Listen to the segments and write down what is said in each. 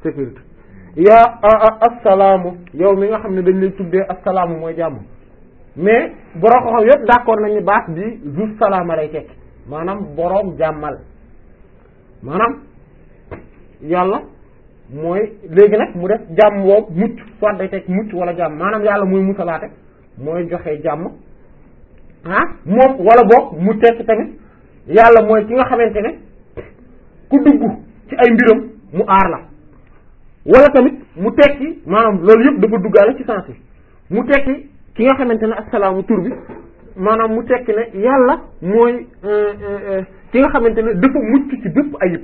sécurité yaa assalaamu yow mi nga xam ne dañ lay tuddee assalaamu mooy jàmm mais borom xam yëpp d'accord nañu baat bi zu salaama lay tekki maanaam boroom jàmmal maanaam yàlla mooy léegi nag mu def jàmm boobu mucc soit day tekki mucc wala jàmm maanaam yàlla muy musalaate mooy joxe jàmm ah moom wala boog mu tekki tamit yàlla mooy ki nga xamante ne ku dugg ci ay mbiram mu aar la wala tamit mu tekki maanaam loolu yëpp dafa duggaale ci sens yi mu tekki ki nga xamante ne assalaamu tur bi maanaam mu tekki ne yàlla mooy ki nga xamante ne dafa mucc ci bépp ayib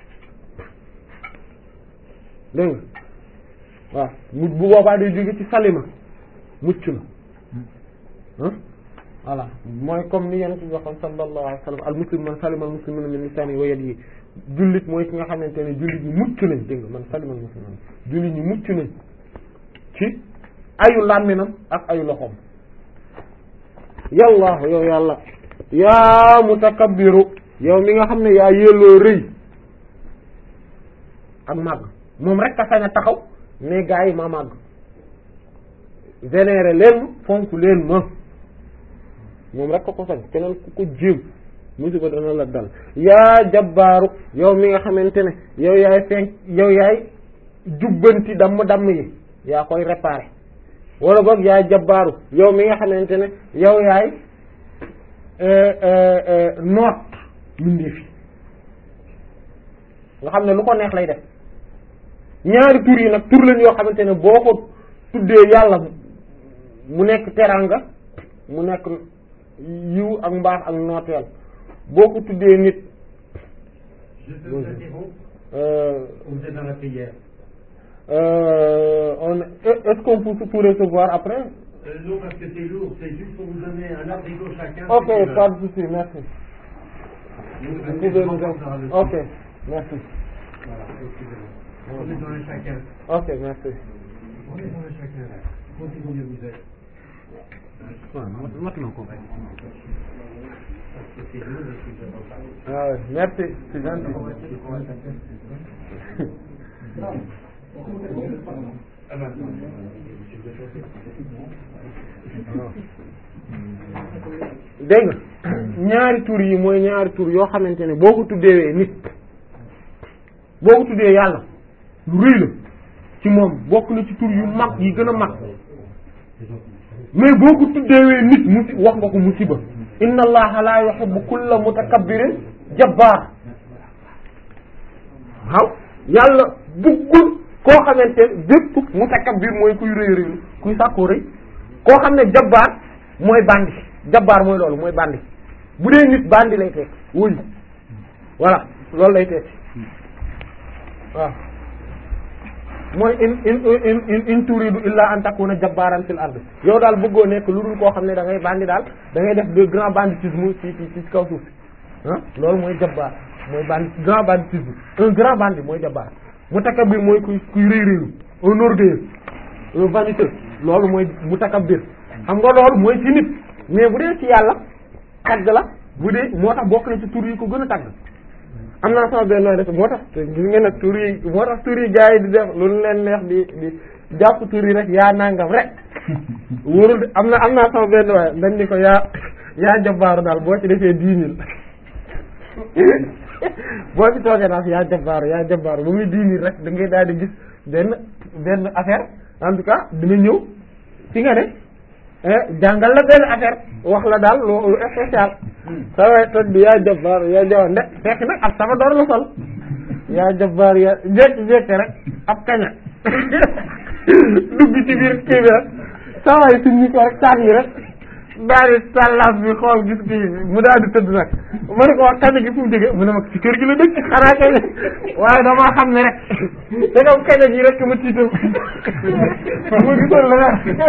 dégg nga waaw mu bu boobaa day jóge ci salima mucc na ah voilà mooy comme ni yonent bi waxoon sallallahu alayhi wa sallam al muslim man salima al muslimuna min lisani wa yadihi jullit mooy ki nga xamante ne jullit ñi mucc nañ dégg nga man salima al muslimuna jullit ñi mucc nañ ci ayu làmminam ak ayu loxoom yàlla yow yàlla yaa mutakabbiru yow mi nga xam ne yaa yelloo rëy ak màgg moom rek a sañ a taxaw ne gaa yi ma màgg vénéré leen ma fonk leen ma moom rek ko ko sañ keneen ku ko jéem musiba dana la dal yaa jabbaaru yow mi nga xamante ne yow yaay feeñ yow yaay jubbanti damm damm yi yaa koy réparer wala boog yaay jabbaaru yow mi nga xamante ne yow yaay noot mbindeef yi nga xam ne lu ko neex lay def ñaari tur yi nag tur lañ yoo xamante ne boo ko tuddee yàlla mu nekk teranga mu nekk yiw ak mbaax ak nooteel boo ko tuddee nit Je peux vous interrompre euh, Vous êtes dans la prière. euh, on est-ce qu'on peut tout recevoir après Euh, non, parce que c'est lourd, c'est juste pour vous donner un abricot chacun. ok ceux qui veulent. pas de souci merci Vous vous venez, pouvez je nous rencontre le- ok merci Voilà, excusez-moi. On est dans un chacun. ok merci On est dans un chacun là. Comptez combien vous êtes. waaw mat na ko Parce que c'est lourd et que je ne pas. ah ouais, merci c'est gentil Ah ben, dégg nga ñaari tur yi mooy ñaari tur yoo xamante ne boo ko tuddee nit boo ko tuddee yàlla lu rëy la ci moom bokk na ci tur yu mag yi gën a mag mais boo ko tuddee nit musi wax nga ko musiba inna allaha la yuhibbu kulla mutakabbirin jabbaar waaw yàlla buggul koo xamante ne bépp mutakabbir mooy kuy rëy rëylu kuy sàkkoo rëy koo xam ne jabbaar mooy bandi jabbaar mooy loolu mooy bandi bu dee nit bandi lay tekk wuyu voilà loolu lay tekk waaw mooy in in in in in turidu illa an takuna jabbaaran fil ard yow daal bëggoo nekk lu dul koo xam ne da ngay bandi daal da ngay def de grand banditisme ci ci ci kaw suuf si ah loolu mooy jabbaar mooy bandi grand banditisme un grand bandit mooy jabbaar mutakabbir mooy kuy kuy rëy rëylu un orgueilleux un vaniteux loolu mooy mutakabbir xam nga loolu mooy ci nit mais bu dee ci yàlla tagg la bu dee moo tax bokk na ci tur yi ko gën a tagg am naa sama benn nooy def moo tax te gis nga nag tur yi moo tax tur yi gars yi di def lu leen neex di di jàpp tur yi rek yaa nangam rek wóorul de am na am naa sama benn waaye dañ ni ko yaa yaa jabaaru daal boo ci defee dix mille boo ci toogee daal yaa jabaaru yaa jabaaru ba muy dix mille rek da ngay daal di gis benn benn affaire en tout cas dina ñëw fi nga ne jàngal la benn affaire wax la daal lu lu spécial sa waay toj bi yaa jabbaar yaa jabbaar nde fekk nag ab sama door la sol yaa jabbaar yaa jékki jékki rek ab kaña dugg ci biir kii bi rek sa waay suñu ko rek sànni rek daal di sàllaas bi xool gis kii mu daal di tëdd nag ma ne ko wax kaña gi fu mu jógee mu ne ma ci kër gi la dëkk xanaa kaña waaye damaa xam ne rek te comme kaña gi rek ma tiital mu gisoon la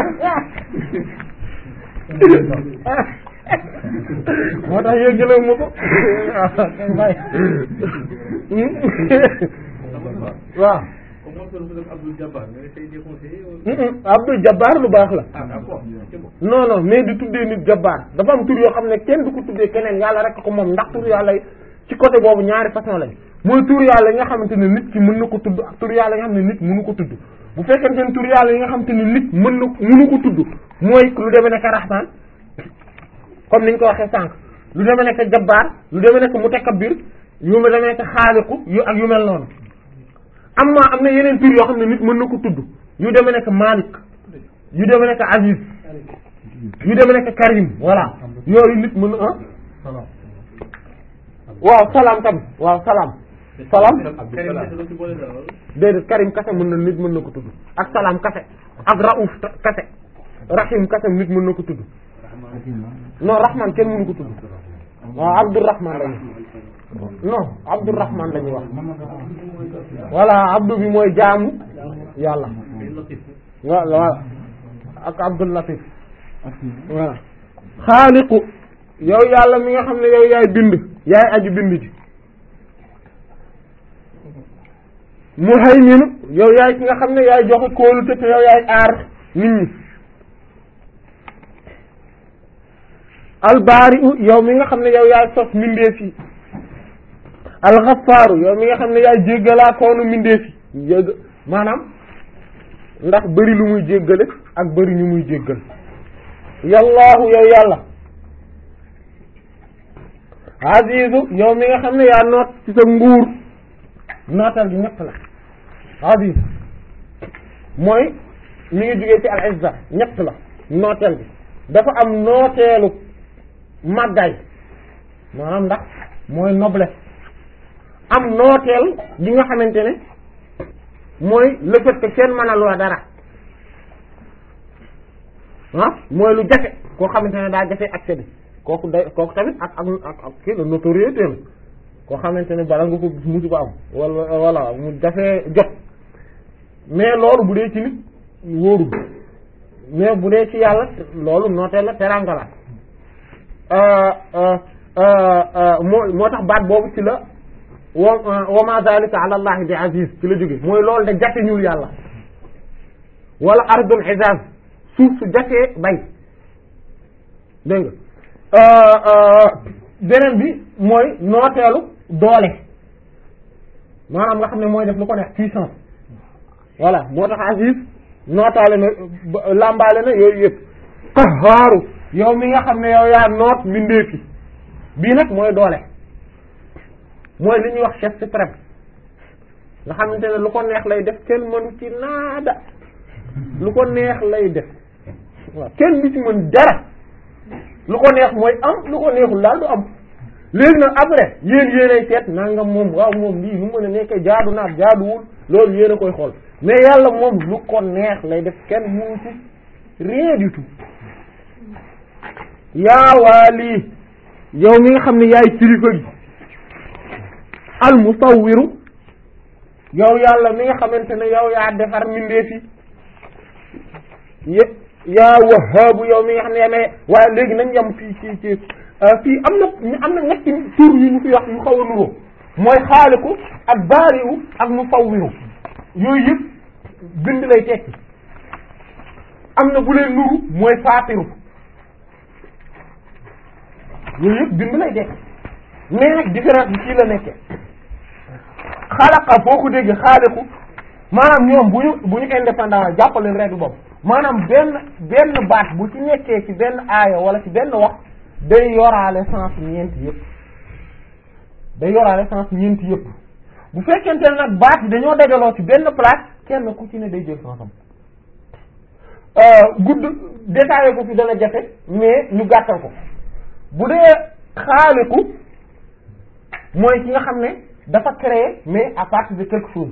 moo tax yëggalew ma ko waaw Comment peut nous Abdul Jabbar Vous essayez de conseiller Abdul Jabbar lu baax la Ah, d'accord. C'est bon. non non mais di tuddee nit Jabbar dafa am tur yoo xam ne kenn du ko tuddee keneen yàlla rek ko moom ndax tur yàlla ci côté boobu ñaari façon lañ mooy tur yàlla yi nga xamante ne nit ki mën na ko tudd ak tur yàlla yi nga xam ne nit mënu ko tudd bu fekkente ne tur yàlla yi nga xamante ne nit mën na mënu ko tudd mooy lu demee nekk rahman comme niñ ko waxee sànq lu demee nekk jabbaar lu demee nekk mutakabbir yu ma demee nekk xaaliqu yu ak yu mel noonu am na am na yeneen tur yoo xam ne nit mën na ko tudd yu demee nekk malik yu demee nekk aziz yu demee nekk karim voilà yooyu nit mën na ah waaw salaam tam waaw salaam salaam déedéet karim kase mën na nit mën na ko tudd ak salaam kase ak raouf kase rahim kase nit mën na ko tudd non rahman kenn mënu ko tudd waaw abdourahman lañu non abdourahman lañuy wax voilà abdou bi mooy jaamu yàlla voilà voilà ak abdul latif voilà xaaliqu yow yàlla mi nga xam ne yow yaay bind yaay aji bind ji muhayminu yow yaay ki nga xam ne yaay joxe kóolute te yow yaay aar nit ñi albaari'u yow mi nga xam ne yow yaay sos mindeef yi alxafaaru yow mi nga xam ne yaay jéggalaa koonu mindeef yi jégg maanaam ndax bëri lu muy jéggale ak bëri ñu muy jéggal yallaahu yow yàlla azizu yow mi nga xam ne yaa noot ci sa nguur nootal gi ñett la aziz mooy mi ngi jógee ci al izza ñett la nooteel bi dafa am nooteelu màggaay maanaam ndax mooy noblesse am nooteel gi nga xamante ne mooy le fait que kenn mën a loo dara ah mooy lu jafe koo xamante ne daa jafe accès bi kooku day kooku tamit ak ak ak ak kii la notoriété la koo xamante ne bala nga ko gis musu ko am wala wala mu jafe jot mais loolu bu dee ci nit wóorul mais bu dee ci yàlla loolu nooteel la teranga la moo moo tax baat boobu ci la wa wa ma zalika ala allahi bi aziz ci la jóge mooy loolu de jafe ñul yàlla wala ardul hijaz suuf su jafee bay dégg nga beneen bi mooy nooteelu doole maanaam nga xam ne mooy def lu ko neex puissance voilà moo tax aziz nootaale na lambaale na yooyu yëpp qahaaru yow mi nga xam ne yow yaa noot mbindeefi bii nag mooy doole mooy li ñuy wax chef suprême nga xamante ne lu ko neex lay def kenn mënu ci naada lu ko neex lay def waaw kenn du ci mën dara lu ko neex mooy am lu ko neexul daal du am léegi nag après yéen yéenay seet nangam moom waaw moom lii nu mën a nekkee jaadu naat jaaduwul loolu yéen a koy xool mais yàlla moom lu ko neex lay def kenn mënu ci rien du tout yaa waali yow mi nga xam ne yaay kilifa gi al musawwiru yow yàlla mi nga xamante ne yow yaa defar mbindeef yi yaa wahaabu yow mi nga xam ne yaa may waaye léegi nañ yem fii ci ci fii am na am na ñetti tur yu ñu fi wax yu xaw a nuroo mooy xaaliku ak baariwu ak musawwiru yooyu yëpp bind lay tekki am na bu leen nuru mooy faatiru yooyu yëpp bind lay tekki mais nag différence bi fii la nekkee xalaqa foo ko dégg xaaliku maanaam ñoom bu ñu bu ñu indépendant jàppaleen règle boobu maanaam benn benn baat bu ci nekkee ci benn aaya wala ci benn wax day yoraale sens ñeenti yëpp day yoraale sens ñeenti yëpp bu fekkente ne nag baat yi dañoo dajaloo ci benn place kenn ku ci ne day jël sensam gudd détaillé ko fi dana jafe mais ñu gàttal ko bu dee xaaliku mooy ki nga xam ne dafa créer mais à partir de quelque chose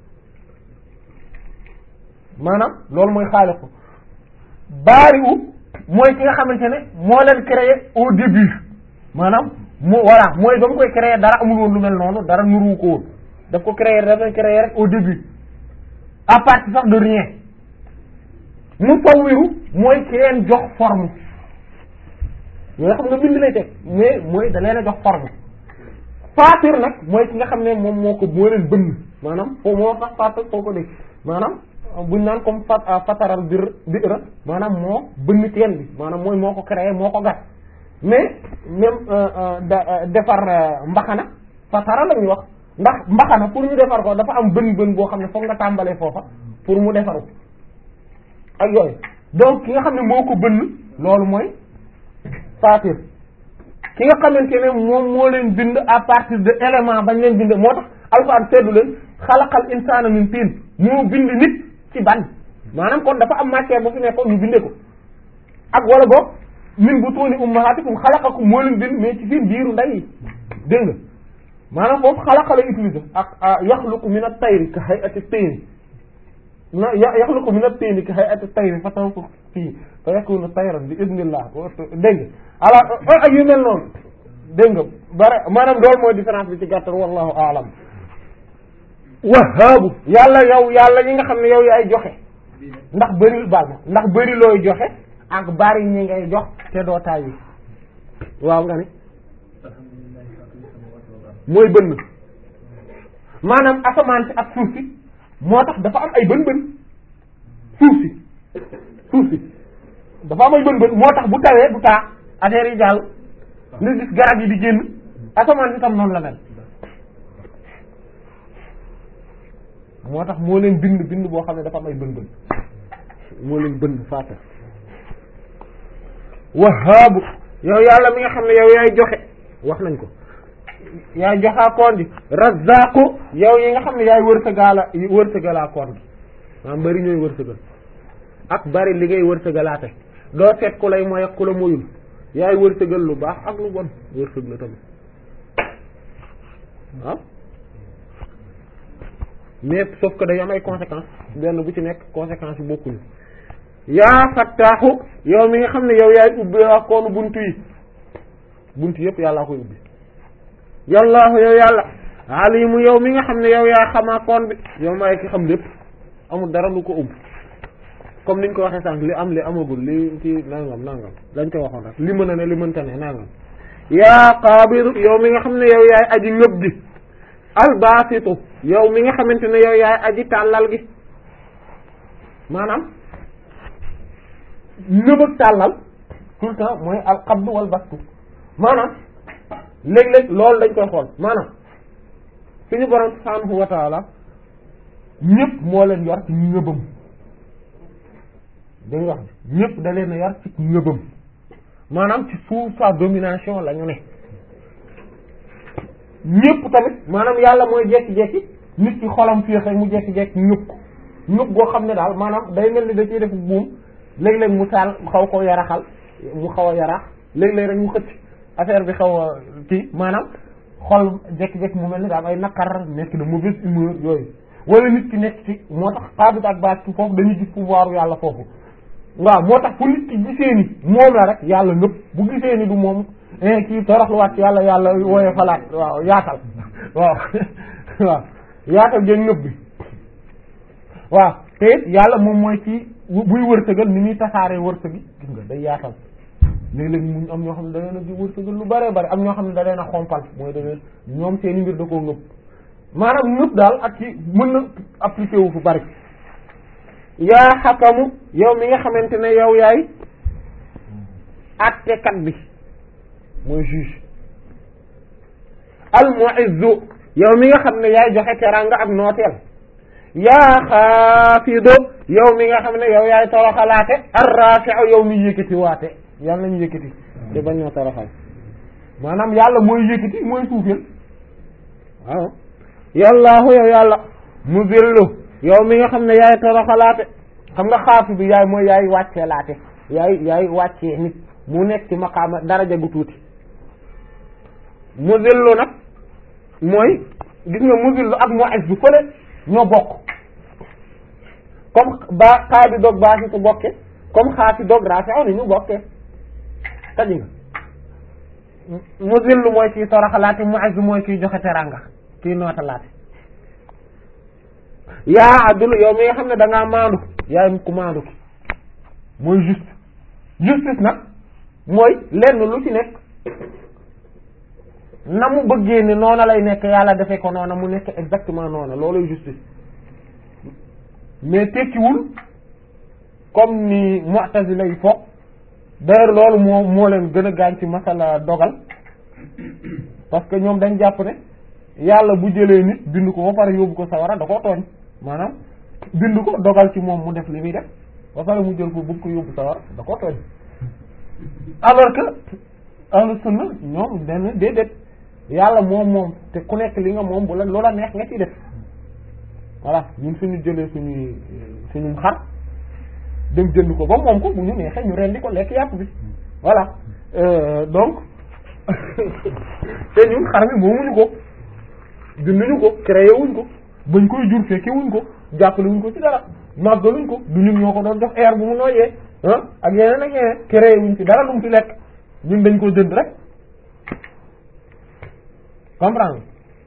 maanaam loolu mooy xaaliku baariwu mooy ki nga xamante ne moo leen créer au début maanaam moo voilà mooy ba mu koy créer dara amul woon lu mel noonu dara nuru ko woon daf ko créer dafa créer rek au début à partir sax de rien musawwiru mooy ki leen jox forme yoo xam nga bind lay teg mais mooy da leen a jox forme faatir nag mooy ki nga xam ne moom moo ko moo leen bënn maanaam foo moo tax faatir foo ko dégg maanaam buñ naan comme fat fataral bir bira maanaam moo bënn teen bi maanaam mooy moo ko créé moo ko gas mais même da defar mbaxana fatara la ñuy wax ndax mbaxana pour ñu defar ko dafa am bën bën boo xam ne foog nga tàmbalee foofa pour mu defaru ak yooyu donc ki nga xam ne moo ko bënn loolu mooy fatir ki nga xamante ne moom moo leen bind à partir de élément bañ leen bind moo tax alxuraan seddu leen xalaqal insaana min tiin moo bind nit ci ban maanaam kon dafa am matière bu fi nekkoon ñu bindee ko ak wala boog min butuuni ummahatikum xalaqakum moo leen bind mais ci biir biiru ndey yi dégg nga maanaam foofu xalaqa la utiliser ak yaxluqu min at-tayri ka hay'ati at-tayri na yaxluqu min at-tayri ka hay'ati at-tayri fa tanfukhu fii fa yakunu tayran bi idnillah dégg nga alors ak yu mel noonu dégg nga bare maanaam loolu mooy différence bi ci gàttal wallahu a'lam wahaabu yàlla yow yàlla ñi nga xam ne yow yaay joxe ndax bëri baal ma ndax bëri looy joxe ak bari ñi ngay jox te doo tàyyi waaw nga ne mooy bënn maanaam asamaan si ak suuf si moo tax dafa am ay bën bën suuf si suuf si dafa am ay bën bën moo tax bu tawee du taa affaire yi jàll nga gis garab yi di génn asamaan si tam noonu la mel moo tax moo leen bind bind boo xam ne dafa am ay bën bën moo leen bënd faata wahaabu yow yàlla mi nga xam ne yow yaay joxe wax nañ ko yaay joxaa koon gi razaqu yow yi nga xam ne yaay wërsëgaala wërsëgalaa koon gi maanaam bari ñooy wërsëgal ak bari li ngay wërsëgalaate doo seet ku lay mooy ak ku la moyul yaay wërsëgal lu baax ak lu bon wërsëg la tamit waaw mais sauf que day am ay conséquences benn bu ci nekk conséquences yi bokkuñu yaa fattaaxu yow mi nga xam ne yow yaay ubbi ak koonu buntu yi buntu yëpp yàllaa koy ubbi yallaahu yow yàlla alimu yow mi nga xam ne yow yaa xamaa koon bi yow maay ki xam lépp amul dara lu ko ubbi comme niñ ko waxee sànq li am li amagul li ci nangam nangam dañ ko waxoon rek li mën a ne li mënta ne nangam yaa qaabidu yow mi nga xam ne yow yaay aji ngëb gi albaasitu yow mi nga xamante ne yow yaay aji tàllal gi maanaam ngëb ak tàllal tout le temps mooy al qabdu wal bastu maanaam léeg-léeg loolu dañ koy xool maanaam suñu borom subhaanahu wa taala ñëpp moo leen yor ci ngëbam dañ wax ñëpp da leen a yor ci ngëbam maanaam ci sous sa domination la ñu ne ñëpp tamit maanaam yàlla mooy jekki-jekki nit ki xolam féex rek mu jekki-jekki ñëpp ko ñëpp goo xam ne daal maanaam day mel ni da ciy def buum léeg-léeg mu taal xaw ko yaraxal mu xaw a yarax léeg-léeg rek mu xëcc affaire bi xaw a kii maanaam xol jekki-jekki mu mel ni daal ay naqar nekk de mauvaise humeur yooyu wala nit ki nekk ci moo tax xaabit ak baat ci foofu dañuy gis pouvoir yàlla foofu waaw moo tax fu nit ki gisee ni moom la rek yàlla nëpp bu gisee ni du moom kii toroxluwaat yàlla yàlla wooye falaat waaw yaatal waaw waaw yaatal ngeen nëb bi waaw te it yàlla moom mooy ci buy wërsëgal ni muy tasaaree wërsëgi gis nga day yaatal léeg-léeg mu am ñoo xam ne da leen a di wërsëgal lu bare bare am ñoo xam ne da leen a xompal mooy da leen ñoom seeni mbir da koo ngëpp maanaam ngëpp daal ak ci mën na appliqué wu fu bari yaa xakamu yow mi nga xamante ne yow yaay attekat bi mooy juge al mu'izzu yow mi nga xam ne yaay joxe teranga ak nooteel yaa xaafido yow mi nga xam ne yow yaay toroxalaate ar-rafi'u yow mi yëkkati waate yàlla nañu yëkkati te bañ ñoo toroxal maanaam yàlla mooy yëkkati mooy suufeel waaw yàllaahu yow yàlla muzillu yow mi nga xam ne yaay toroxalaate xam nga xaafi bi yaay mooy yaay wàccee laate yaay yaay wàccee nit mu nekk ci maqaama daraja gu tuuti muzillu nag mooy gis nga muzillu ak mu'izz bu fële ñoo bokk comme ba xaa bi doog baa si su bokke comme xaa fi doog rafi'u ni ñu bokkee taji nga muzillu mooy kii toroxalaate mu'izz mooy kii joxe teranga kii nootalaate yaa adul yow mi nga xam ne da ngaa maandu yaay ku maandu ki mooy juste justice nag mooy lenn lu ci nekk na mu bëggee ni noona lay nekk yàlla defee ko noona mu nekk exactement noona looluy justice mais tekkiwul comme ni mu'tazila yi foog d'ailleurs loolu moo moo leen gën a gaañ ci masala dogal parce que ñoom dañ jàpp ne yàlla bu jëlee nit bind ko ba pare yóbbu ko sawara da koo tooñ maanaam bind ko dogal ci moom mu def li muy def ba pare mu jël ko bëgg ko yóbbu sawara da koo tooñ alors que ahlu sunna ñoom benn déedéet yàlla moom moom te ku nekk li nga moom bu la loola neex nga ci def voilà ñun suñu jëlee suñuy suñu xar dem jënd ko ba moom ko bu ñu neexee ñu rendi ko lekk yàpp bi voilà Euh, donc te ñun xar mi moomuñu ko binduñu ko créé wuñ ko bañ koy jur fekke wuñ ko jàppale wuñ ko ci dara màggaluñ ko du ñun ñoo ko doon jox air bu mu nooyee ah ak yeneen ak yeneen créé wuñ ci dara lu mu ci lekk ñun dañ ko jënd rek comprendre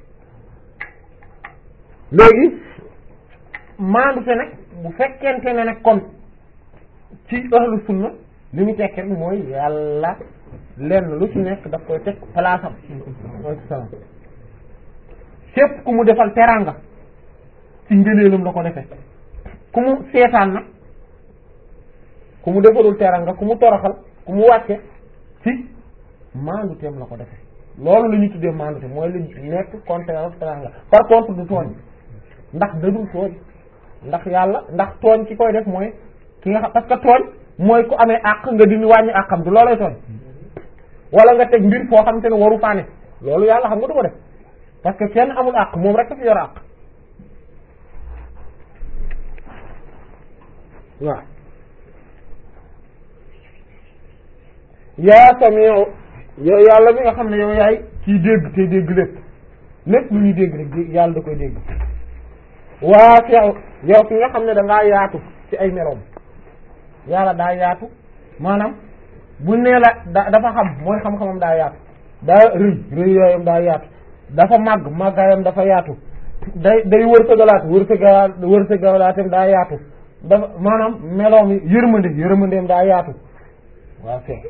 léegi maandu te nag bu fekkente ne nag kon ci ahlu sunna li mu tekki rek mooy yàlla lenn lu ci nekk daf koy teg place am waaleykum salaam képp ku mu defal teranga ci ngëneelam la ko defee ku mu seetaan nag ku mu defalul teranga ku mu toroxal ku mu wàcce ci maandu teem la ko defee loolu la ñu tuddee maandu te mooy li nekk contraire ak teranga par contre du tooñ ndax dadul tooñ ndax yàlla ndax tooñ ki koy def mooy ki nga xam parce que tooñ mooy ku amee àq nga dindi wàññi àqam du loolay tooñ wala nga teg mbir foo xam te ne waru faane loolu yàlla xam nga du ko def parce que kenn amul àq moom rek dafa yor àq waaw yaa samiu yow yàlla mi nga xam ne yow yaay kiy dégg te dégg lépp lépp lu ñuy dégg rek yàlla da koy dégg waa sew yow ki nga xam ne da ngaa yaatu ci ay meloom yàlla daa yaatu maanaam bu nee la da dafa xam mooy xam-xamam daa yaatu daa rëy rëy yooyam daa yaatu dafa màgg màggaayam dafa yaatu day day wërsëgalaat wërsëgalaat wërsëgalaatam daa yaatu dafa maanaam meloom yërmande yërmandeem daa yaatu waaw c'est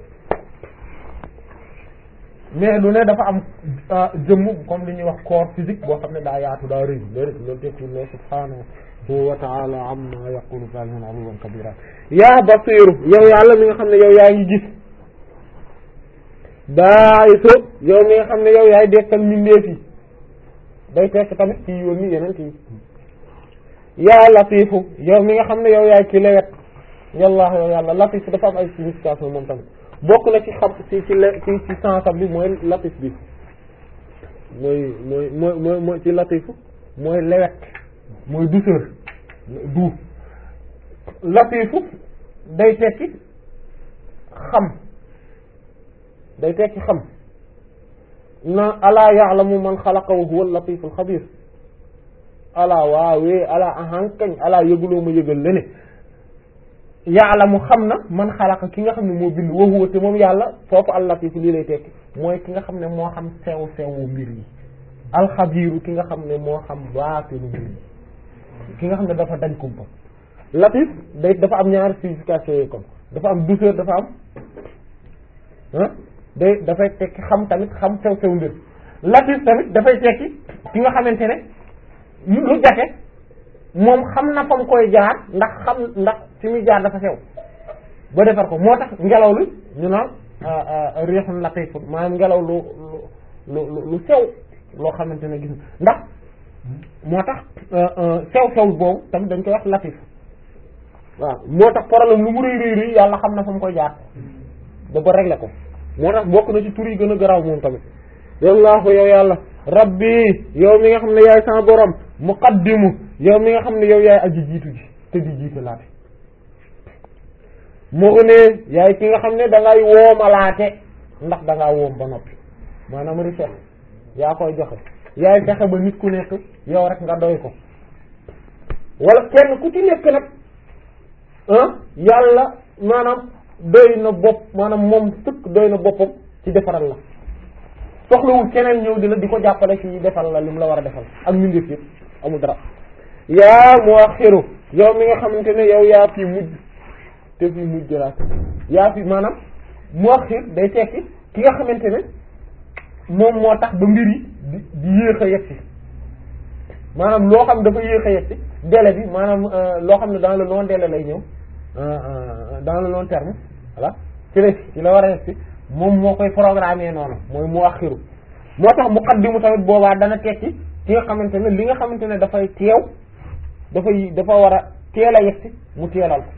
mais lu ne dafa am jëmm comme li ñuy wax corps physique boo xam ne daa yaatu daa rëy loolu loolu tekki ne subhanahu wa ta'ala amma yaqulu zalimun aluwan kabira yaa basiru yow yàlla mi nga xam ne yow yaa ngi gis baayisu yow mi nga xam ne yow yaay dekkal mbindeef yi day tekk tamit ci yónni yeneen yi yaa latifu yow mi nga xam ne yow yaay ki lewet yàlla yow yàlla latif dafa am ay signification moom tamit bokk na ci xam ci ci le ci ci sensam bi mooy latif bi mooy mooy mooy mooy mooy ci latifu mooy lewet mooy douceur du latifu day tekki xam day tekki xam na alaa ya'lamu man xalaqa wa huwa al-latiful xabir alaa waawee alaa ahankañ alaa yëguloo ma yëgal lene ya'lamu xam na man xalaqa ki nga xam ne moo bind wa huwa te moom yàlla foofu al-latif lii lay tekki mooy ki nga xam ne moo xam sew sewu mbir yi alxabiru ki nga xam ne moo xam baatinu mbir yi ki nga xam ne dafa dañ kumpa latif day dafa am ñaari signification yooyu kon dafa am douceur dafa am ah day dafay tekki xam tamit xam sew sew mbir latif tamit dafay tekki ki nga xamante ne lu jafe moom xam na fa mu koy jaar ndax xam ndax fi muy jaar dafa sew ba defar ko moo tax ngelaw li ñu naan riixun latif maanaam ngelaw lu lu lu lu sew loo xamante ne gis ndax moo tax sew sew boobu tamit dañ koy wax latif waaw moo tax problème lu mu rëy rëy rëy yàlla xam na fa mu koy jaar ba ba régler ko moo tax bokk na ci tur yi gën a garaaw moom tamit yallaahu yow yàlla rabbi yow mi nga xam ne yaay sama borom muqaddimu yow mi nga xam ne yow yaay aji jiitu ji te di jiite laate moo ne yaay ki nga xam ne da ngay woomalaate ndax da ngaa woom ba noppi maanaam richesse yaa koy joxe yaay fexe ba nit ku nekk yow rek nga doy ko wala kenn ku ci nekk nag ah yàlla maanaam doy na bopp maanaam moom sëkk doy na boppam ci defaral la soxlawul keneen ñëw di la di ko jàppale ci defal la lim la war a defal ak mbindeef yëpp amul dara yaa muaxiru yow mi nga xamante ne yow yaa fi mujj te fi mujj laa yaa fi maanaam muaxir day tekki ki nga xamante ne moom moo tax ba mbir yi di di yéex a yegsi maanaam loo xam dafa yéex a yegsi délai bi maanaam loo xam ne dans le long délai lay ñëw dans le long terme voilà ci la ci la war a yegsi moom moo koy programmer noonu mooy mu axiru moo tax muqaddimu tamit boobaa dana tekki ki nga xamante ne li nga xamante ne dafay teew dafay dafa war a teel a yegsi mu teelal ko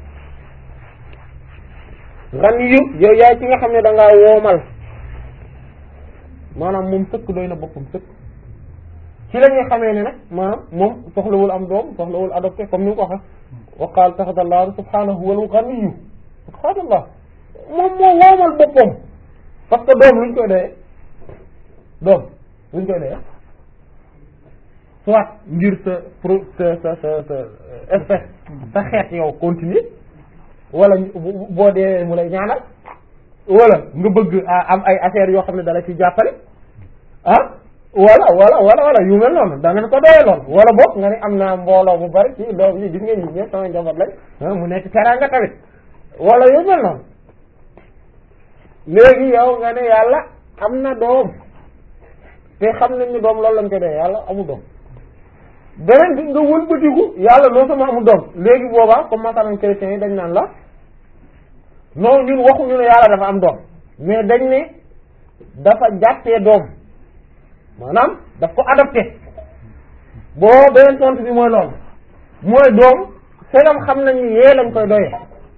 ran yu yow yaay ci nga xam ne da ngaa woomal maanaam moom sëkk doy na boppam sëkk ci la ñuy xamee ne nag maanaam moom soxlawul am doom soxlawul adopté comme ni nga ko waxee wa qaala taxadallahu subhanahu wal ghaniyu subhanallah moom moo woomal boppam parce que doom luñ koy doyee doom luñ koy doyee soit ngir sa pro sa sa sa sa espèce sa xeet yow continuer wala boo dee mu lay ñaanal wala nga bëgg am ay affaires yoo xam ne dala ci jàppale ah wala wala wala wala yu mel noonu da ngeen ko doyee lool wala boog nga ne am naa mbooloo bu bari ci doom yi gis ngeen ñi ñëpp sama njaboot lañ mu nekk teraanga tamit wala yu mel noonu léegi yow nga ne yàlla am na doom te xam nañ ni doom loolu lañ ko doyee yàlla amul doom beneen bi nga wëlbatiku yàlla loo sama amul doom léegi boobaa comme masalan chrétiens yi dañ naan la non ñun waxuñu ne yàlla dafa am doom mais dañ ne dafa jàppee doom maanaam daf ko adopté boo beneen tontu bi mooy loolu mooy doom segam xam nañ ni yee lañ koy doyee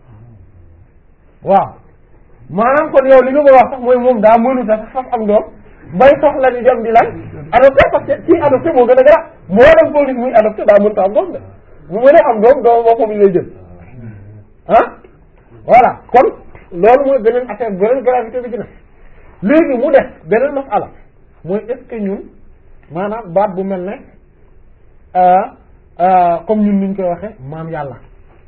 waaw maanaam kon yow li nga bëgg wax sax mooy moom daa mënu sax faf am doom bay soxla di dem di lan adopté parce que kii adopté moo gën a gara moo dem ko nit muy adopté daa mënta am doom de bu mënee am doom doom boppam lay jël ah voilà kon loolu mooy beneen affaire beneen gravité bi dina léegi mu def beneen masala mooy est-ce que ñun maanaam baat bu mel ne comme ñun niñ koy waxe maam yàlla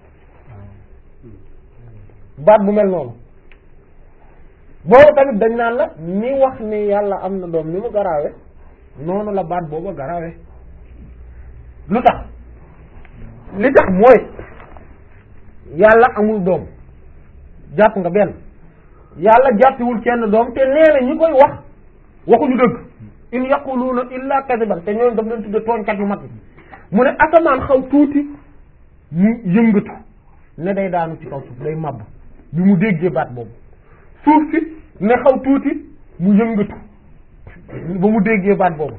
baat bu mel noonu boobu tamit dañ naan la ni wax ni yàlla am na doom ni mu garaawe noonu la baat booba garaawe lu tax li tax mooy yàlla amul doom jàpp nga benn yàlla jàppiwul kenn doom te nee na ñi koy wax waxuñu dëgg in yaquluuna illa kadiban te ñooñu daf leen tudde tooñkat yu mag yi mu ne asamaan xaw tuuti mu yëngatu ne day daanu ci kaw suuf day màbb bi mu déggee baat boobu suuf si ne xaw tuuti mu yëngatu ba mu déggee baat boobu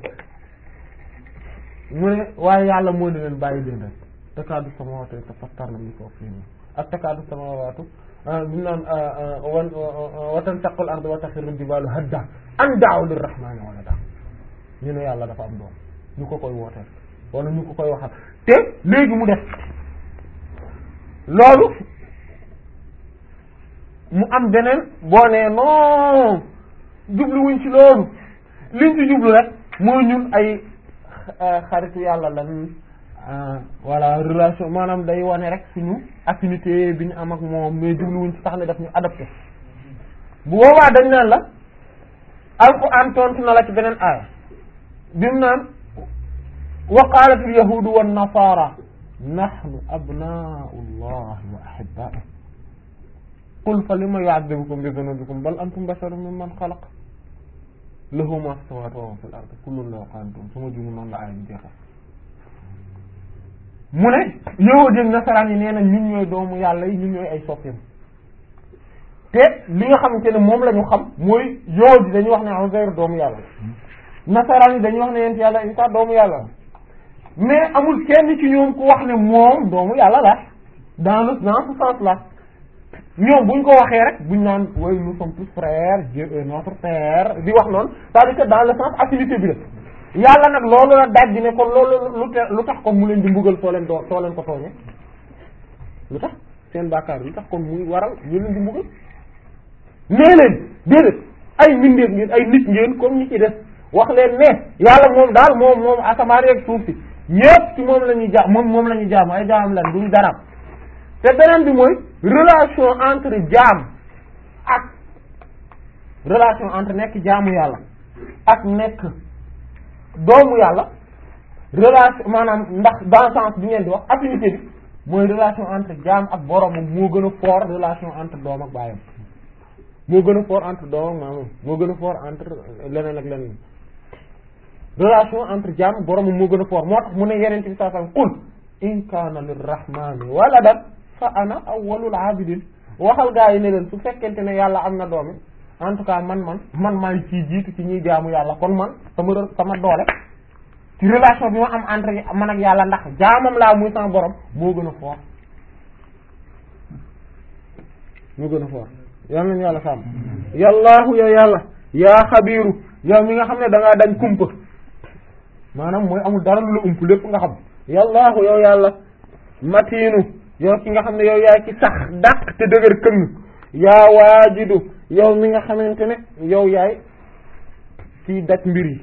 mu ne waaye yàlla moo ne leen bàyyi leen rek takaadu samaawaatu yatafattarna min fawqihim ak takaadu samaawaatu bi naan wan wa tanshaqqu al-ardu wa taxirru al-jibaalu hadda an da'u lir-rahmaani walada ñu ne yàlla dafa am doom ñu ko koy wooteel wala ñu ko koy waxal te léegi mu def loolu mu am beneen boo nee non jubluwuñ ci loolu liñ ci jublu rek mooy ñun ay xaritu yàlla lan voilà relation maanaam day wane rek suñu affinité bi ñu am ak moom mais jubluwuñ ci tax ne daf ñu adopté bu boobaa dañ naan la alquran tontu na la ci beneen aaya bi mu naan wa qalat al yahudu wan nasara nahnu abna'u llahi wa ahibba'uhu qul fa lima yu'adhibukum bi dhunubikum bal antum basharun mimman khalaq lahu ma fi samawati wa ma fil ardi kullun lahu qanitun sama jumu noonu la aaya bi jeexal mu ne yahudi ak nasaraan yi nee na ñun ñooy doomu yàlla yi ñun ñooy ay soppeem te li nga xamante ne moom la ñu xam mooy yahudi dañuy wax ne Uzayr doomu yàlla nasaraan yi dañuy wax ne yent yàlla Isa doomu yàlla mais amul kenn ci ñoom ku wax ne moom doomu yàlla la dans le dans ce sens là ñoom buñ ko waxee rek buñ naan way nous sommes tous frères Dieu est notre père di wax noonu c'est-à-dire que dans le sens affinité bi la yàlla nag loolu la daj ne kon loolu lu te lu tax kon mu leen di mbugal soo leen doo soo leen ko tooñee lu tax seen bàkkaar lu tax kon muy waral ñu leen di mbugal nee leen déedéet ay mbindeef ngeen ay nit ngeen comme ñi ci def wax leen ne yàlla moom daal moom moom asamaan yeeg suuf si ñépp ci moom la ñuy ja moom moom la ñuy jaamu ay jaamam lan duñ daraam te beneen bi mooy relation entre jaam ak relation entre nekk jaamu yàlla ak nekk doomu yàlla relation maanaam ndax dans sens bi ngeen di wax affinité bi mooy relation entre jaam ak boromam moo gën a fort relation entre doom ak baayam moo gën a fort entre doom ak maamam moo gën a fort entre leneen ak leneen relation entre jaam ak boromam moo gën a fort moo tax mu ne yeneen bi saa sallam qul in kaana lirrahmani waladan fa ana awwalul abidin waxal gaa yi ne leen su fekkente ne yàlla am na doomi en tout cas man man man maay ciy jiitu ci ñuy jaamu yàlla kon man sama re- sama doole ci relation bi ma am entre man ak yàlla ndax jaamam laa muy sama borom moo gën a fort moo gën a fort yal nañu yàlla sàmm yallaahu yow yàlla yaa xabiiru yow mi nga xam ne da ngaa dañ kumpa maanaam mooy amul dara lu la ump lépp nga xam yallaahu yow yàlla matiinu yow ki nga xam ne yow yaay ci sax dàq te dëgër këng yaa waajidu yow mi nga xamante ne yow yaay ciy daj mbir yi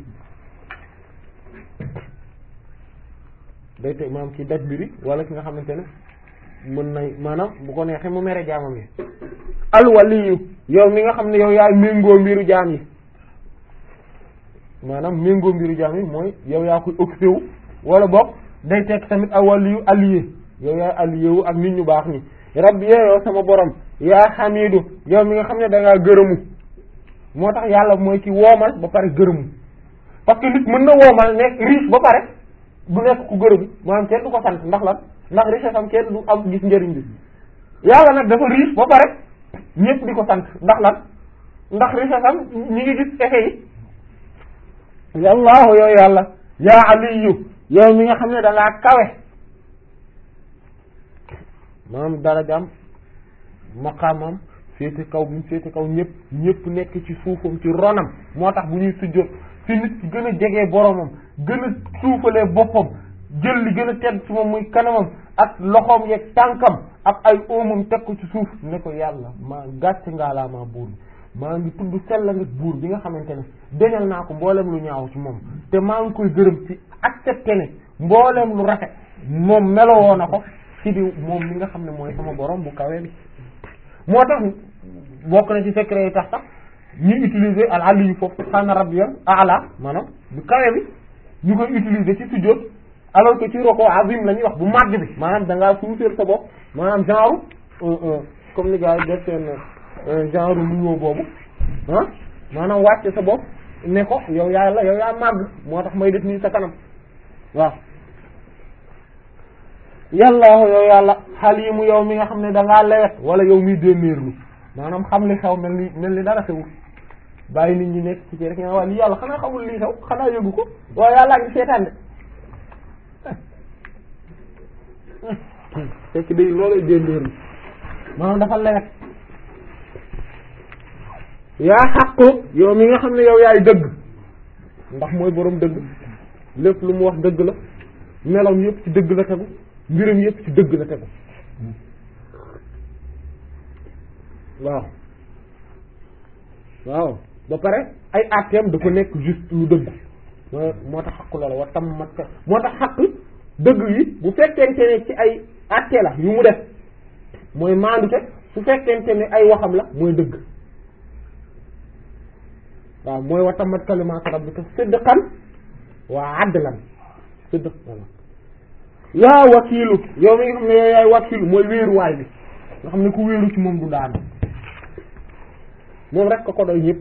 day te maanaam ciy daj mbir yi wala ki nga xamante ne mën nay maanaam bu ko neexee mu mere jaamam yi alwaliyu yow mi nga xam ne yow yaay méngoo mbiru jaam yi maanaam méngoo mbiru jaam yi mooy yow yaa koy occupé wu wala boog day tekk tamit alwaliyu allié yow yaay allié wu ak nit ñu baax ñi rabbi yow sama borom yaa xamidu yow mi nga xam ne da ngaa gërëmu moo tax yàlla mooy ki woomal ba pare gërëmu parce que nit mën na woomal nekk riche ba pare du nekk ku gërëmu maanaam kenn du ko sant ndax lan ndax richesse am kenn du am gis njëriñ bi yàlla nag dafa riche ba pare ñëpp di ko sant ndax lan ndax richesse am ñi ngi gis effet yi yallaahu yow yàlla yaa aliyu yow mi nga xam ne da ngaa kawe maanaam darajaam maqaamam féete kaw bi mu féete kaw ñëpp ñëpp nekk ci suufam ci ronam moo tax bu ñuy sujjóot fi nit ki gën a jegee boromam gën a suufalee boppam jël li gën a tedd ci moom muy kanamam ak loxoom yeeg tànkam ak ay oomam teg ko ci suuf ne ko yàlla maa gàcce ngaalaa maa buur bi maa ngi tudd sell nga buur bi nga xamante ne deñal naa ko mboolem lu ñaaw ci moom te maa ngi koy gërëm ci accepté ne mboolem lu rafet moom melowoo na ko ci di moom mi nga xam ne mooy sama borom bu kawee bi moo tax bokk na ci secret yi tax tax ñu utiliser al aliyu foofu subhaana rabbiyal a'la maanaam bu kawe bi ñu koy utiliser ci sujjóot alors que ci roko azim la ñuy wax bu màgg bi maanaam da ngaa suufeel sa bopp maanaam genre comme ni gars yi def seen genre nuyoo boobu ah maanaam wàcce sa bopp ne ko yow yaa la yow yaa màgg moo tax may def nii sa kanam waaw yàllaahu yow yàlla xaliimu yow mi nga xam ne da ngaa lewet wala yow miy dénnéerlu maanaam xam li xew mel ni mel ni dara xewul bàyyi nit ñi nekk ci ci rek nga waa li yàlla xanaa xamul lii xew xanaa yëgu ko waaye yàllaa ngi seetaan de fekk day loolay dénnéerlu maanaam dafa lewet yaa xaqu yow mi nga xam ne yow yaay dëgg ndax mooy boroom dëgg lépp lu mu wax dëgg la meloom yëpp ci dëgg la tegu mbiram yëpp ci dëgg la tegu waaw waaw ba pare ay atteem da ko nekk juste lu dëgg moo moo tax xaqu la la wa tam mat moo tax xaq dëgg yi bu fekkente ne ci ay atte la yu mu def mooy maandute su fekkente ne ay waxam la mooy dëgg waaw mooy wa tammat kalimaatu rabbika sidqan wa adlan sidq voilà yaa wakiilu yow mi nga xam ne yow yaay wakiilu mooy wéeruwaay bi nga xam ne ku wéeru ci moom du daanu moom rek ko ko doy ñëpp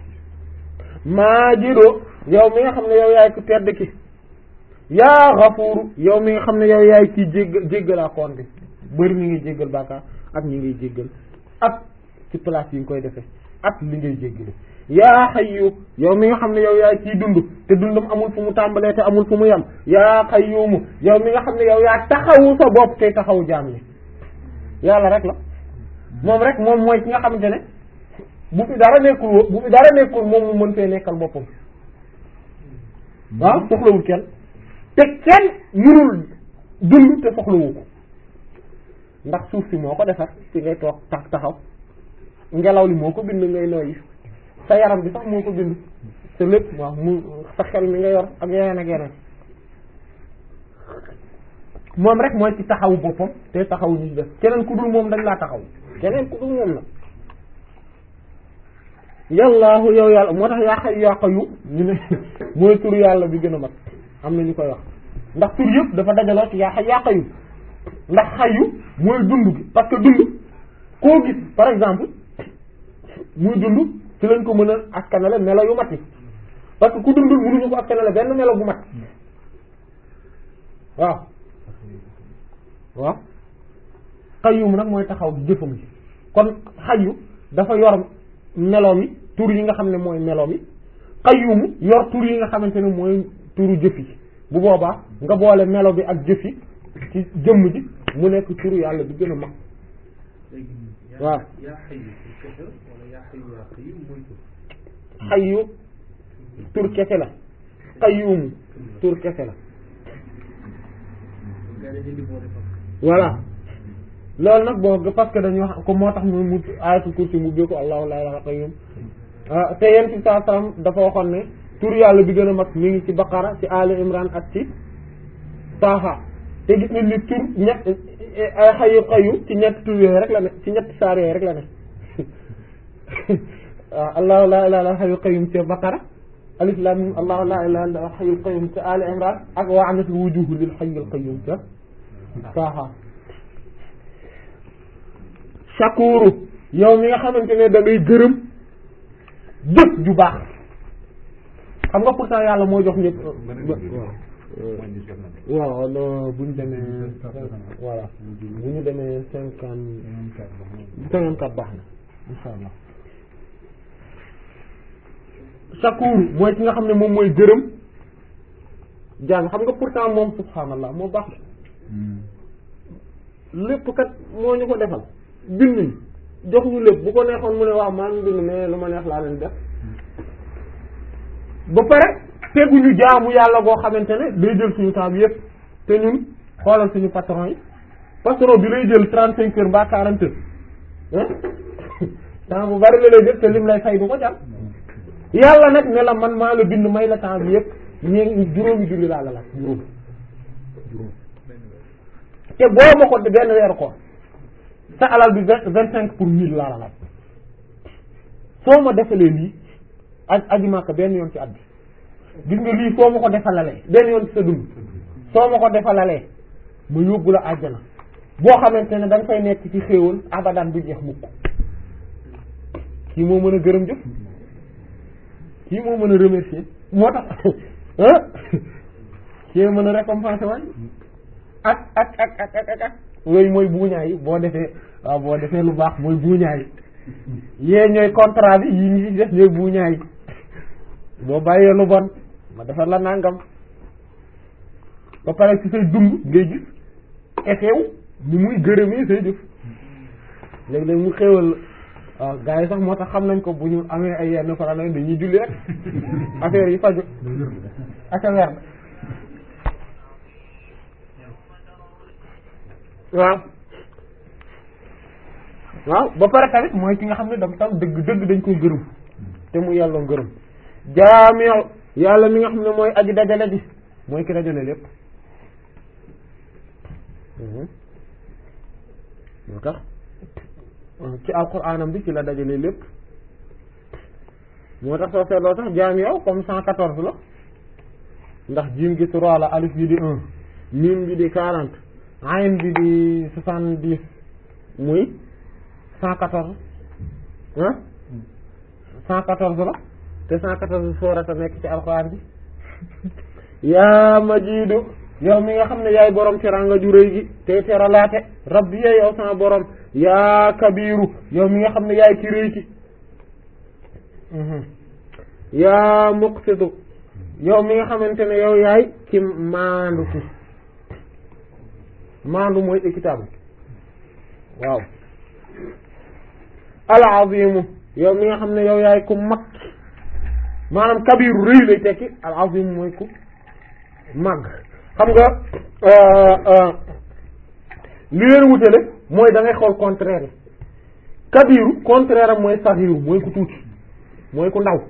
maajido yow mi nga xam ne yow yaay ku tedd ki yaa xafuuru yow mi nga xam ne yow yaay kii jégg jéggalaa koon bi bëri ñi ngi jéggal bàkkaar ak ñi ngiy jéggal ak ci place yi nga koy defee ak li ngay jéggale yaa xayyu yow mi nga xam ne yow yaay ciy dund te dundam amul fu mu tàmbalee te amul fu mu yem yaa xayyumu yow mi nga xam ne yow yaa taxawu sa bopp te taxawu jaam yi yàlla rek la moom rek moom mooy ki nga xamante ne bu fi dara nekkul wo bu fi dara nekkul moom mu mën fee nekkal boppam waaw soxlawul kenn te kenn mënul dund te soxlawu ko ndax suuf si moo ko defar ci ngay toog tax taxaw ngelaw li moo ko bind ngay noyyi sa yaram bi sax moo ko bind te lépp waaw mu sa xel mi nga yor ak yeneen ak yeneen moom rek mooy ci taxawu boppam te taxawu ñu def keneen ku dul moom dañ laa taxaw keneen ku dul moom la yàllaahu yow yàlla moo tax yaa xay yaa qayyum ñu ne mooy tur yàlla bi gën a mag am na ñu koy wax ndax tur yëpp dafa dajaloo ci yaa xay yaa qayyum ndax xayu mooy dund gi parce que dund koo gis par exemple muy dund ci lañ ko mën a askanale melo yu mat yi parce que ku dundul mënuñu ko askanale benn melo bu mat waaw waaw xayyum nag mooy taxaw jëfam ji kon xayu dafa yor meloom yi tur yi nga xam ne mooy melo bi qayyum yor tur yi nga xamante ne mooy turu jëf yi bu boobaa nga boole melo bi ak jëf yi ci jëmm ji mu nekk turu yàlla bi gën a mag léegi waaw. yaa xayu ci kese wala yaa xayu yaa qayyum mooy tur xayyu tur kese la qayyum tur kese la nga dañuy di boole fa voilà loolu nag boo parce que dañuy wax ko moo tax mu mu ayatul kursi mu bee ko allahu la ilaha qayyum ah te yéen ci saa salaam dafa waxoon ne tur yàlla bi gën a mag mi ngi ci baqara ci ali imran ak ci taaha te gis nañ ni tur ñett ay xayu qayyum ci ñett tur yooyu rek la ne ci ñett saar yooyu rek la ne waaw allahu la ilaha illa xayu qayyum ci baqara alif lam mim allahu la ilaha illa xayu qayyum ci ali imran ak wa anatul wujuhu lil xayyil qayyum ca taaha shakuru yow mi nga xamante ne da ngay gërëm jëf ju baax xam nga pourtant yàlla moo jox ñëpp waaw waaw non bu ñu demee voilà bu ñu demee cinquante cinquante quatre baax na insha allah shakuru mooy ki nga xam ne moom mooy gërëm jaam xam nga pourtant moom subhanallah moo baax lépp kat moo ñu ko defal bind ñu jox ñu lépp bu ko neexoon mu ne waaw maa ngi bind mais lu ma neex laa leen def ba pare teguñu jaamu yàlla boo xamante ne day jël suñu temps bi yëpp te ñun xoolal suñu patron yi patron bi lay jël trente cinq heures mbaa quarante heures temps bu bari la lay jël te lim lay fay du ko jàll yàlla nag ne la man maa la bind may la temps bi yëpp ñee juróomi julli laa la laaj juróom juróom te boo ma ko benn weeru ko sa alal bi vingt vingt cinq pour mille laa la laaj soo ma defalee lii aj aji Makka benn yoon ci at bi gis nga lii soo ma ko defalalee benn yoon ci sa dund soo ma ko defalalee ma yóbbu la àjjana boo xamante ne da nga fay nekk ci xéewal abadan bu jeex mukk kii moo mën a gërëm jëf kii moo mën a remercier moo tax ah kii mën a récompenser waay ak ak ak ak ak ak yooyu mooy buuñaa yi boo defee waaw boo defee lu baax mooy buuñaa yi yee ñooy contrat bi yi ñu ci def ñooy buuñaa yi boo bàyyee lu bon ma defar la nangam ba pare ci say dund ngay gis effet wu ni muy gërëmee say jëf léeg-léeg mu xéwal waaw gars yi sax moo tax xam nañ ko bu ñu amee ay yenn problème dañuy julli rek affaire yi faju ak a weer waaw waaw ba pare tamit mooy ki nga xam ne dam tam dëgg dëgg dañ ko gërëm te mu yàlloo gërëm jaamiu yàlla mi nga xam ne mooy aji dajale bi mooy ki dajale lépp moo tax ci alquranam bi ci la dajale lépp moo tax soo seetloo sax jaamiu comme cent quatorze la ndax jiim gi trois la alif bi di un miim bi di quarante ayn bi di soixante dix muy cent quatorze ah cent quatorze la te cent quatorze soorata nekk ci alxuraan bi yaa majiidu yow mi nga xam ne yaay borom teranga ju rëy gi te teralaate rabbi ya yow sama borom yaa kabiru yow mi nga xam ne yaay ki rëy ki yaa muqsitu yow mi nga xamante ne yow yaay ki maandu ki maandu mooy équitable waaw al-azimu yow mi nga xam ne yow yaay ku mag maanaam kabiru rëy lay tekki al-azimu mooy ku mag xam nga li leen wutale mooy da ngay xool contraire yi kabiru contraire am mooy saxiru mooy ku tuuti mooy ku ndaw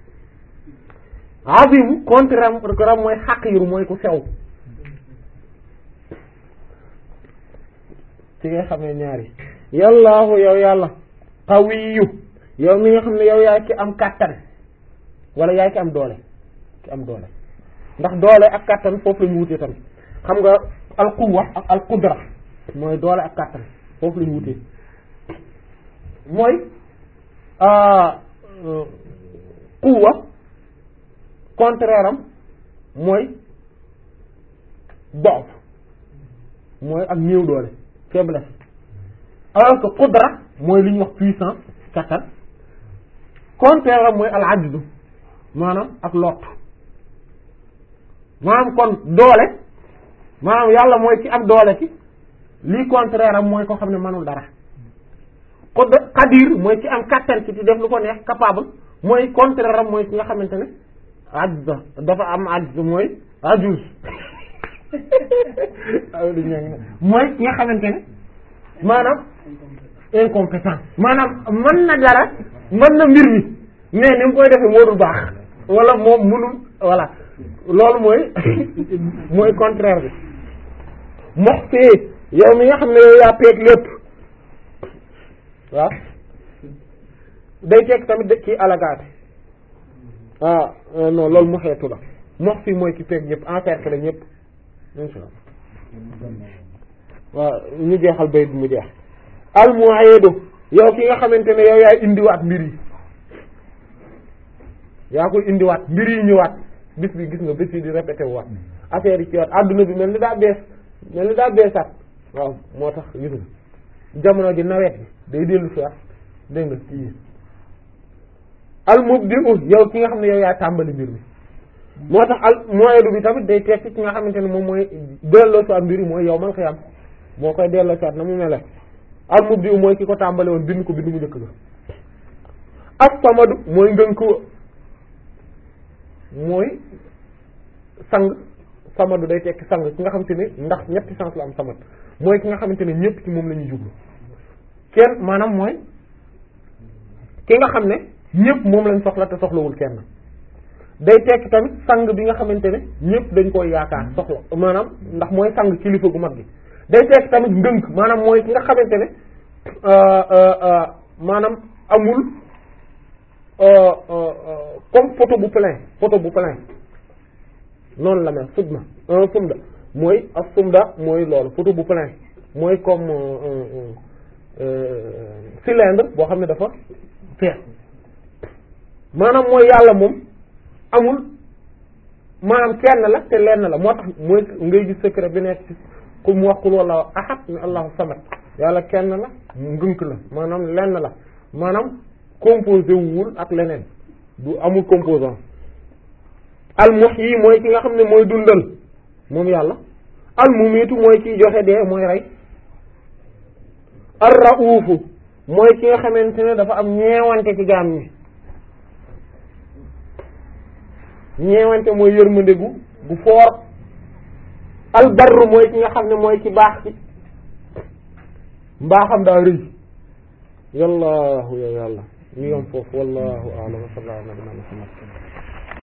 azimu contraire am mooy xaqiru mooy ku sew ci nga xamee ñaari yallaahu yow yàlla qawiyu yow mi nga xam ne yow yaay ki am kàttan wala yaay ki am doole ki am doole ndax doole ak kàttan foofu la ñu wutee tamit xam nga al quwwa ak al qudra mooy doole ak kàttan foofu la ñu wutee mooy quwwa contraire am mooy doof mooy ak néew doole faiblesse alors que qudra mooy li ñuy wax puissance kattan contraire am mooy al ajdu maanaam ak lot maanaam kon doole maanaam yàlla mooy ci am doole ci lii contraire am mooy ko xam ne manul dara ko qadir mooy ci am kattan ci di def lu ko neex capable mooy contraire am mooy ci nga xamante ne ajz dafa am ajz mooy ajuz mooy ki nga xamante ne maanaam incompétent maanaam mën na dara mën na mbir mi mais ni mu koy defee moo du baax wala moom munul voilà loolu mooy mooy contraire bi mox fii yow mi nga xam ne yow yaa peeg lépp waaw day teg tamit de ci alagaate ah non loolu mu xeetu la mox fii mooy ki peeg ñëpp encercler ñëpp insha Allah waaw ñu jeexal bayit mu jeex al mu'idu yow ki nga xamante ne yow yaay indiwaat mbir yi yaa koy indiwaat mbir yi ñëwaat bis bi gis nga bis yi di répété waat affaire yi ci waat adduna bi mel ni daa bees mel ni daa beesaat waaw moo tax gis nga jamono ji nawet bi day dellu si waat dégg nga ci al mubdi'u yow ki nga xam ne yow yaa tàmbali mbir mi moo tax al mu'idu bi tamit day tekki ci nga xamante ne moom mooy delloo si waat mbir yi mooy yow mal xiyam moo koy delloo si waat na mu mel al mubdi'u mooy ki ko tàmbali woon bind ko bind mu njëkk ga as-samadu mooy ngënk mooy sang samadu day tekki sang ki nga xamante ne ndax ñetti sens la am samad mooy ki nga xamante ne ñëpp ci moom la ñuy jublu kenn maanaam mooy ki nga xam ne ñëpp moom lañ soxla te soxlawul kenn day tekki tamit sang bi nga xamante ne ñëpp dañ koy yaakaar soxla maanaam ndax mooy sang kilifa gu mag gi day tekki tamit ndënk maanaam mooy ki nga xamante ne maanaam amul comme photo bu plein photo bu plein noonu la mel sudma un sumda mooy ak sumda mooy loolu photo bu plein mooy comme cylindre boo xam ne dafa fees maanaam mooy yàlla moom amul maanaam kenn la te lenn la moo tax mooy ngay gis secret bi nekk ci ku mu wax kul wallahu ahad ni allahu samad yàlla kenn la ngënk la maanaam lenn la maanaam composé wul ak leneen du amul composant al muhyi mooy ki nga xam ne mooy dundal moom yàlla al mumitu mooy kiy joxe dee mooy rey ar raufu mooy ki nga xamante ne dafa am ñeewante ci jaam ñi ñeewante mooy yërmande gu gu foor al barru mooy ki nga xam ne mooy ki baax ci mbaaxam daa rëy yallaahu ya yàlla ñu yom foofu wallahu a'lam wa sallallahu ala nabina muhammad